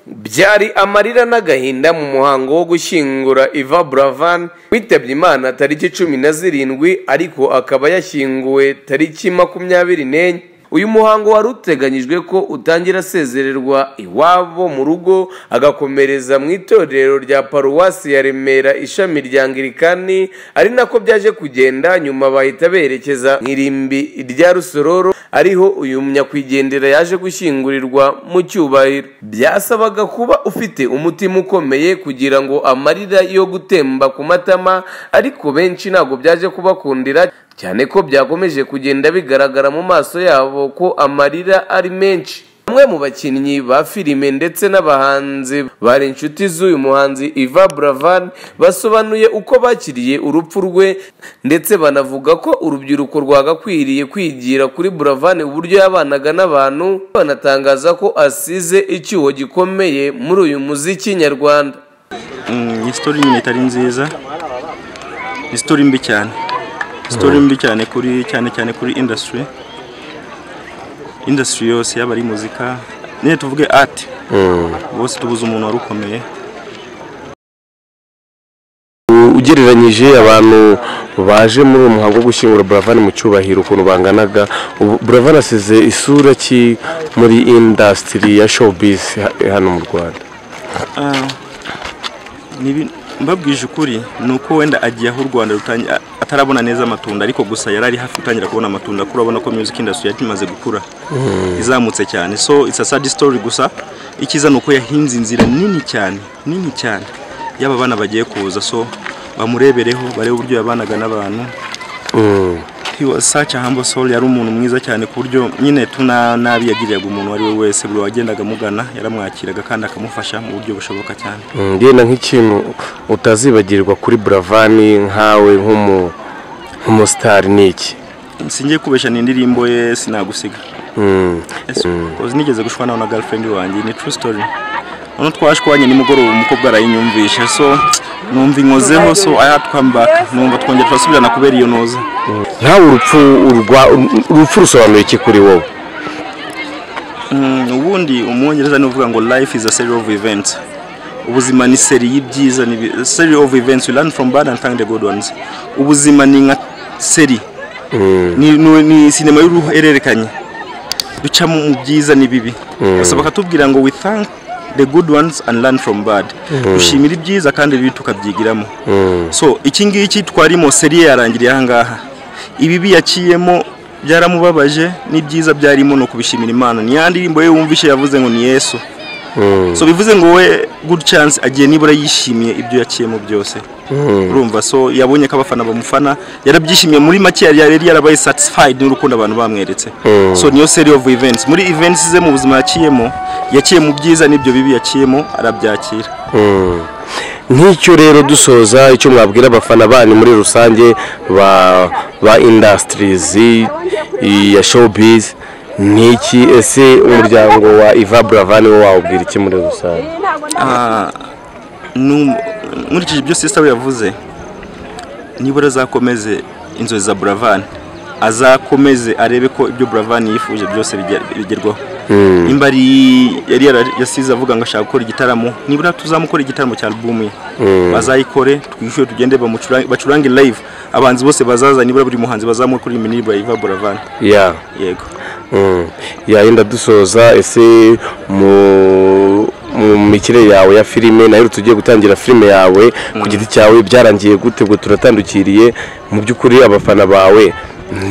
byari amarira n'agahinda mu muhango wo gushyingura iva buravan witabye imana tariki cumi na zirindwi ariko akaba yashyinguwe tariki makumyabiri n'enye uyu muhango wari uteganyijwe ko utangira asezererwa iwabo mu rugo agakomereza mu itorero rya paruwasi ya remera ishami rya ngirikani ari nako byaje kugenda nyuma bahita berekeza mu irimbi rya rusororo ariho uyu nyakwigendera yaje gushyingurirwa mu cyubahiro byasabaga kuba ufite umutima ukomeye kugira ngo amarira yo gutemba ku matama ariko benshi ntabwo byaje kubakundira cyane ko byakomeje kugenda bigaragara mu maso yabo ko amarira ari menshi bamwe mu bakinnyi ba filime ndetse n'abahanzi bari inshuti z'uyu muhanzi iva buravan basobanuye uko bakiriye urupfu rwe ndetse banavuga ko urubyiruko rwagakwiriye kwigira kuri buravan uburyo yabanaga n'abantu banatangaza ko asize icyuho gikomeye muri uyu muziki nyarwanda iyi sitori nyine itari nziza ni sitori mbi cyane sitori mbi cyane kuri cyane cyane kuri indasitiri indasitiri yose yaba ari muzika nyine tuvuge ati bose tubuze umuntu wari ukomeye ugereranyije abantu baje muri uwo muhango wo gushyingura buravani mu cyubahiro ukuntu banganaga ubu buravani asize isura ki muri indasitiri ya showbiz ha- hano mu rwanda Ah, nibi- mbabwije ukuri ni uko wenda agiye aho u rwanda rutangi- a- atarabona neza amatunda ariko gusa yari ari hafi gutangira kubona amatunda kuko urabona ko music industry yari imaze gukura izamutse cyane so it's a sad story gusa icyiza ni uko yahinze inzira nini cyane nini cyane y'aba bana bagiye kuza so bamurebereho barebe uburyo yabanaga n'abantu He was such a humble soul yari umuntu mwiza cyane ku buryo nyine tuna nabi yagiriraga umuntu uwo ari we wese buri wagendaga amugana yaramwakiraga kandi akamufasha mu buryo bushoboka cyane Mm, ngenda nk'ikintu utazibagirwa kuri buravani nkawe nk'umu- nk'umusitari ni iki singiye kubeshya ni indirimbo ye sinagusiga Mm, Yes, because nigeze gushwana na girlfriend wanjye ni true story noneho twashwanye nimugoroba umukobwa arayinyumvisha so numva inkozeho so I had to come back numva twongera turasubirana kubera iyo noza nkawe urupfu urwa- urupfu rusobanuye iki kuri wowe Mm, ubundi umwongereza ni uvuga ngo life is a series of events ubuzima ni seri y'ibyiza ni series of events we learn from bad and thank the good ones ubuzima ni nka seri ni, ni, ni sinema y'uruhererekanye ducamo mu byiza n'ibibi gusa bakatubwira ngo we thank the good ones and learn from bad dushimira ibyiza kandi ibibi tukabyigiramo so iki ngiki twarimo seri ye yarangiriye aha ngaha ibibi yaciyemo byaramubabaje n'ibyiza byarimo ni ukubishimira imana ni ya ndirimbo ye wumvishe yavuze ngo ni yesu so bivuze ngo we good chance agiye nibura yishimiye ibyo yaciyemo byose urumva so yabonye ko abafana bamufana yarabyishimiye muri make yari yari yarabaye satisfied n'urukundo abantu bamweretse so niyo series of events muri events ze mu buzima yaciyemo yaciye mu byiza n'ibyo bibi yaciyemo arabyakira nk'icyo rero dusoza icyo mwabwira abafana banyu muri rusange ba ba indasitirizi ya showbiz ni iki ese umuryango wa iva buravani wo wawubwira iki muri rusange Ah, nu- nkurikije ibyo sisita we yavuze nibura azakomeze inzozi za buravani azakomeze arebe ko ibyo buravani yifuje byose bijya- bigerwaho nimba ari yari yara- yasize avuga ngo ashaka gukora igitaramo nibura tuzamukora igitaramo cya alubumu ye bazayikore twishyure tugende bamucura- bacurange live abahanzi bose bazaza nibura buri muhanzi bazamukora iminiriba yiva buravani ya yego mm. ya yenda dusoza ese mu mu mikire yawe ya filime nayo tugiye gutangira filime yawe ku giti cyawe byarangiye gute ngo turatandukiriye mu by'ukuri abafana bawe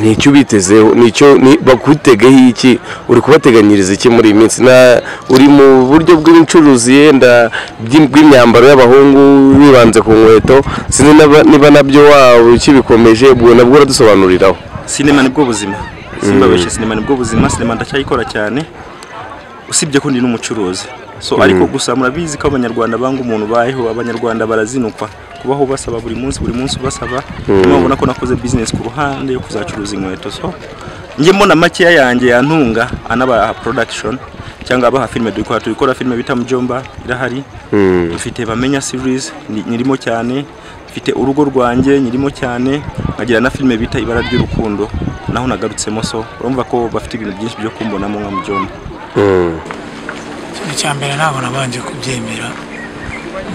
nicyo ubitezeho nicyo ni- bakutegeho iki uri kubateganyiriza iki muri iyi minsi na uri mu buryo bw'ubucuruzi yenda bw'im- bw'imyambaro y'abahungu wibanze ku nkweto sinzi naba- niba nabyo waba ukibikomeje ubwo nabwo uradusobanuriraho sinema nibwo buzima simbabeshye sinema nibwo buzima sinema ndacyayikora cyane usibye ko ndi n'umucuruzi so ariko gusa murabizi ko abanyarwanda banga umuntu bayeho abanyarwanda barazinukwa kubaho basaba buri munsi buri munsi ubasaba niyo ubona ko nakoze bizinesi ku ruhande yo kuzacuruza inkweto so njye mbona makeya yanjye yantunga anabaha production cyangwa abaha filime turi gukora turi gukora filime bita mujomba irahari mfite bamenya series ni- nyirimo cyane mfite urugo rwanjye nyirimo cyane nkagira na filime bita ibara ry'urukundo naho nagarutsemo so urumva ko bafite ibintu byinshi byo kumbonamo nka mujomba icya mbere ntabwo nabanje kubyemera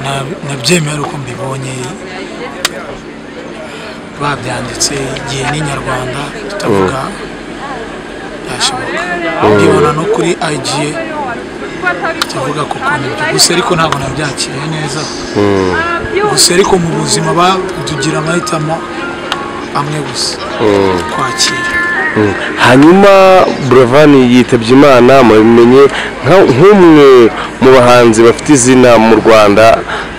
Na- nabyemera uko mbibonye babyanditse igihe n'inyarwanda tutavuga byashoboka mbibona no kuri igiye tuvuga kuko nibyo gusa ariko ntabwo nabyakiriye neza gusa ariko mu buzima ba- tugira amahitamo amwe gusa kwakira hanyuma buravani yitabye imana mubimenye nka- nk'umwe mu bahanzi bafite izina mu rwanda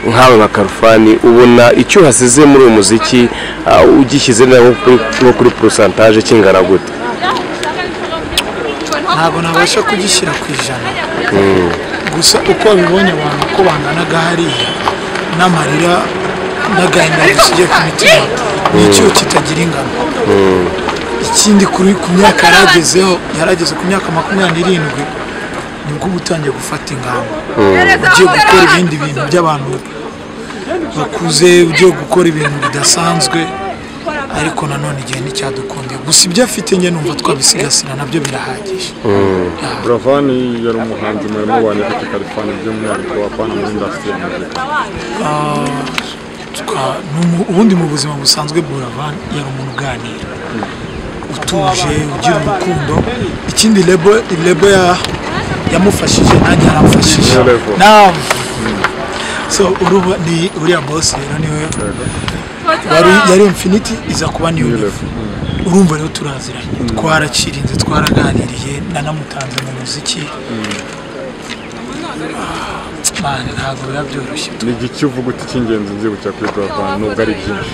nkawe nka karufani ubona icyo uhasize muri uyu muziki ah, ugishyize nko kuri- nko kuri porosantaje kingana gute ntabwo nabasha kugishyira ku ijana gusa uko babibonye abantu uko banganaga hariya n'amarira n'agahinda gasigaye ku mitima ni icyuho kitagira ingano ikindi kuri ku myaka yaragezeho yarageze ku myaka makumyabiri n'irindwi nibwo uba utangiye gufata ingamba ugiye gukora ibindi bintu by'abantu bakuze ugiye gukora ibintu bidasanzwe ariko nanone igihe nticyadukundiye gusa ibyo afite njye numva twabisigasira nabyo birahagije buravani yari umuhanzi murimo wa nyafite kalifani by'umwihariko apana muri indasitiri ya muzika Twa- ni umu- ubundi mu buzima busanzwe buravan yari umuntu uganira utuje ugira urukundo ikindi lebo lebo ya- yamufashije nanjye yaramfashije Ni Lebo. nawe so uruba ni uriya boss rero niwe wari yari infinity iza kuba ni level urumva rero turaziranye twarakirinze twaraganiriye nanamutanze mu muziki Ah, man, ntabwo biba byoroshye ni igiki uvuga uti cy'ingenzi nzibukira kuri buravani nubwo ari byinshi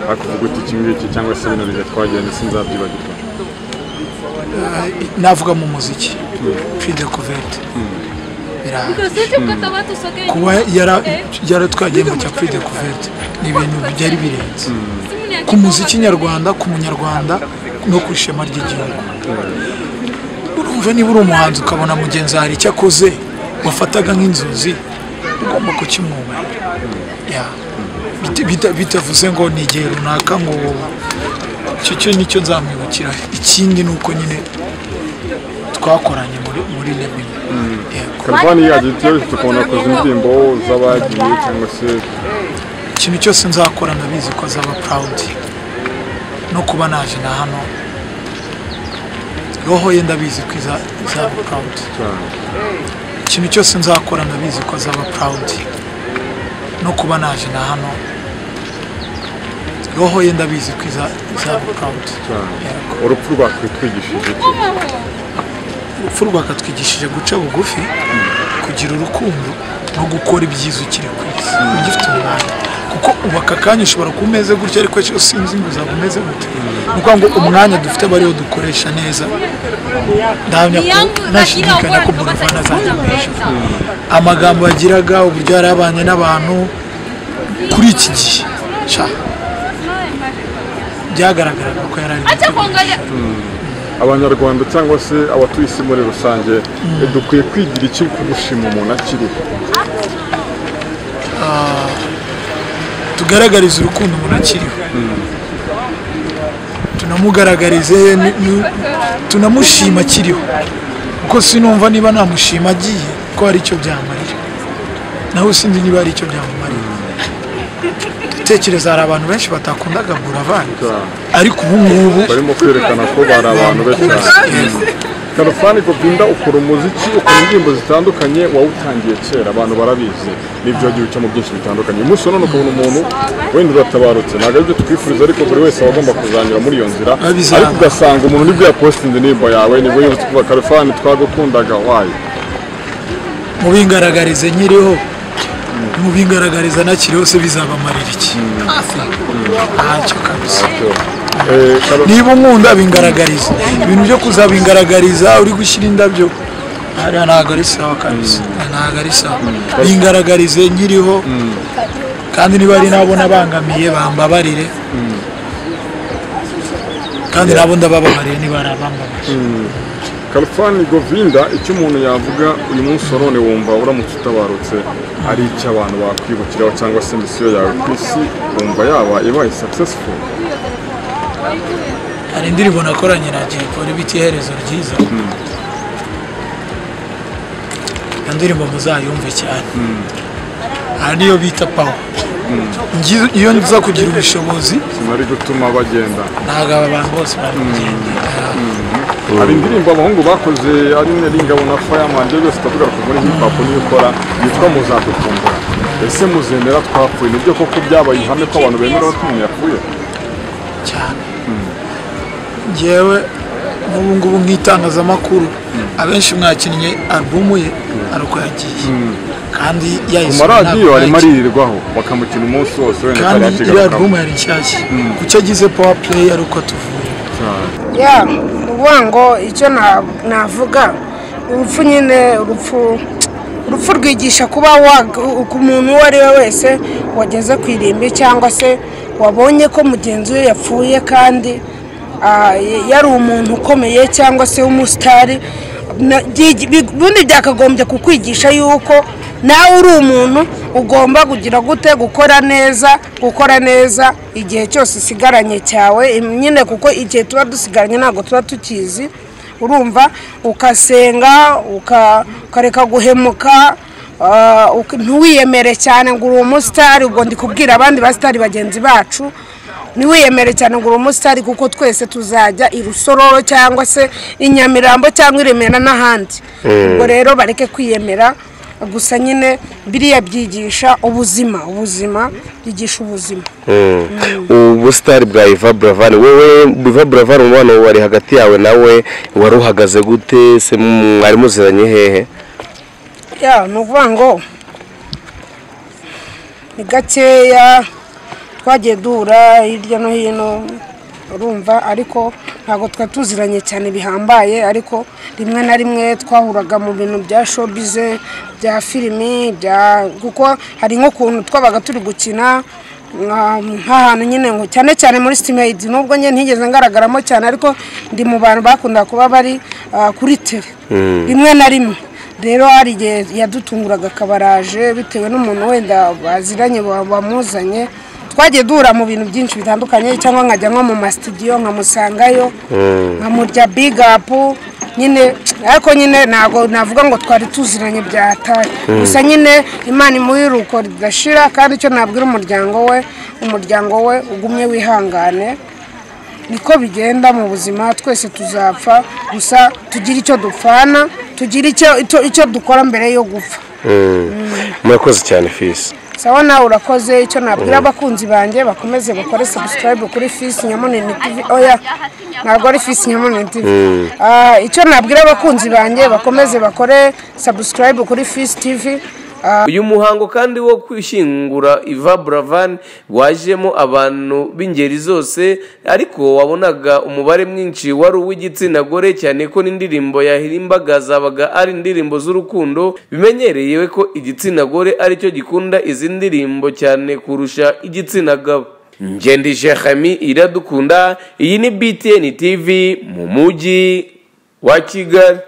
ariko uvuga uti iki ngiki cyangwa se bino bihe twagenze sinzabyibagirwa navuga mu muziki fide kuvete birahari kuba yara- yaratwagiye mu cya fide kuvete ni ibintu byari birenze ku muziki nyarwanda ku munyarwanda no ku ishema ry'igihugu urumva niba uri umuhanzi ukabona mugenzi hari icyo akoze wafataga nk'inzozi ugomba kukimwubahira Ya. Bita- bita- bitavuze ngo ni igihe runaka ngo icyo cyo nicyo nzamwibukira ikindi ni uko nyine twakoranye muri muri Lebanon yego kalifani yagiye tuyose tukabona kuza indirimbo z'abagiye cyangwa se ikintu cyose nzakora ndabizi ko azaba proud no kuba naje na hano roho ye ndabizi ko iza- izaba proud ikintu cyose nzakora ndabizi ko azaba proud no kuba naje na hano roho ye ndabizi ko iza- izaba proud yego urupfu rwakwitwigishije iki urupfu rwakatwigishije guca bugufi kugira urukundo no gukora ibyiza ukiri ku isi ugifite umwanya kuko ubu aka kanya ushobora kuba umeze gutya ariko ejo sinzi ngo uzaba umeze gute ni ukuvuga ngo umwanya dufite aba ariwo dukoresha neza ndahamya ko ntashidikanya ko buravana azajya mu ijuru amagambo yagiraga uburyo yari abanye n'abantu kuri iki gihe sha byagaragaraga ko yari ari gutegura abanyarwanda cyangwa se abatuye isi muri rusange dukwiye kwigira iki ku gushima umuntu akiriho tugaragarize urukundo umuntu akiriho tunamugaragarize ni- ni- tunamushima akiriho kuko sinumva niba namushima agiye ko hari icyo byamarira nawe sinzi niba hari icyo byamumarira tekereza hari abantu benshi batakundaga buravani ariko ubu ngubu barimo kwerekana ko bari abantu be cyane Yego. karofani govinda ukora umuziki ukora indirimbo zitandukanye wawutangiye kera abantu barabizi n'ibyo wagiye ucamo byinshi bitandukanye uyu munsi wa none ukabona umuntu wenda uratabarutse ntabwo aribyo twifuriza ariko buri wese aba agomba kuzanyura muri iyo nzira Babizana. ariko ugasanga umuntu nibwo yapositinze indirimbo yawe nibwo yumva kuba karofani twagukundaga wayo mubingaragarize nkiriho mubingaragariza nakiriho se bizabamarira iki hafi ntacyo kabisa Eh, Karofani- niba unkunda bingaragariza ibintu byo kuzabingaragariza uri gushyira indabyo hariya ntabwo ari sawa kabisa ntabwo ari sawa bingaragarize nkiriho kandi niba hari n'abo nabangamiye bambabarire kandi nabo ndabababariye niba hari abambabariye Kalifani Govinda icyo umuntu yavuga uyu munsi wa none wumva uramutse utabarutse ari icyo abantu bakwibukiraho cyangwa se misiyo yawe ku isi wumva yaba ibaye successful hari indirimbo nakoranye na jay polly bita iherezo ryiza iyo ndirimbo muzayumve cyane ariyo bita pawa Ngize- iyo nza kugira ubushobozi sinari gutuma bagenda ntabwo aba bantu bose bari kugenda hari indirimbo abahungu bakoze ari imwe ringabo na fireman ibyo byose turavuga ko muri hip hop niyo ukora yitwa muzadukumbura ese muzemera twapfuye nibyo koko byabaye ihame ko abantu bemera ko umuntu yapfuye cyane ngewe n'ubu ngubu nk'itangazamakuru abenshi mwakinnye alubumu ye ari uko yagiye kandi ku yayisoma maradiyo ntabwo arimo yayikinnye. aririrwaho bakamukina umunsi wose wenda kandi iriya atari yakigarukaho alubumu yari nshyashya kuki agize pawa pureyi ari uko tuvuye ya ni ukuvuga ngo icyo na- navuga urupfu nyine urupfu urupfu rwigisha kuba wa- ku muntu uwo ari we wese wageze ku irimbi cyangwa se wabonye ko mugenzi we yapfuye kandi ah, y- yari umuntu ukomeye cyangwa se w'umusitari na- byigi- bi- ubundi byakagombye kukwigisha yuko nawe uri umuntu ugomba kugira gute gukora neza gukora neza igihe cyose usigaranye cyawe Im- nyine kuko igihe tuba dusigaranye ntabwo tuba tukizi urumva ukasenga uka- ukareka guhemuka ah, uka- ntiwiyemere cyane ngo uri umusitari ubwo ndi kubwira abandi basitari bagenzi bacu ntiwiyemere cyane ngo uri umusitari kuko twese tuzajya i rusororo cyangwa se i nyamirambo cyangwa i remera n'ahandi ubwo rero bareke kwiyemera gusa nyine biriya byigisha ubuzima ubuzima byigisha ubuzima ubusitari bwa iva buravani wowe iva buravani umubano wari hagati yawe nawe wari uhagaze gute se mwari muziranye hehe ya ni ukuvuga ngo ni gakeya twagiye duhura hirya no hino urumva ariko ntabwo twari tuziranye cyane bihambaye ariko rimwe na rimwe twahuraga mu bintu bya showbize bya filimi bya kuko hari nk'ukuntu twabaga turi gukina nka- nk'ahantu nyine ngo cyane cyane muri sitimeyidi nubwo njye ntigeze ngaragaramo cyane ariko ndi mu bantu bakunda kuba bari ah, kuri tere rimwe na rimwe rero hari igihe yadutunguraga akabaraje bitewe n'umuntu wenda baziranye wa- wamuzanye twagiye duhura mu bintu byinshi bitandukanye cyangwa nkajya nko mu masitidiyo nkamusangayo nkamurya bigapu nyine ariko nyine ntabwo navuga ngo twari tuziranye byataye gusa nyine imana imuha iruko ridashira kandi icyo nabwira umuryango we umuryango we ugumye wihangane niko bigenda mu buzima twese tuzapfa gusa tugire icyo dupfana tugire icyo- icyo- icyo dukora mbere yo gupfa murakoze cyane fisi sawa nawe urakoze icyo nabwira abakunzi banjye bakomeze bakore subscribe kuri fisi nyamunini tv oya ntabwo ari fisi nyamunini tv Ah, icyo nabwira abakunzi banjye bakomeze bakore subscribe kuri fisi tv uyu muhango kandi wo kwishyingura iva buravani wajemo abantu b'ingeri zose ariko wabonaga umubare mwinshi wari uw'igitsina gore cyane ko n'indirimbo yahirimbaga zabaga ari indirimbo z'urukundo bimenyerewe ko igitsina gore aricyo gikunda izi ndirimbo cyane kurusha igitsina gabo ngendi shekami iradukunda iyi ni btn tv mu mujyi wa kigali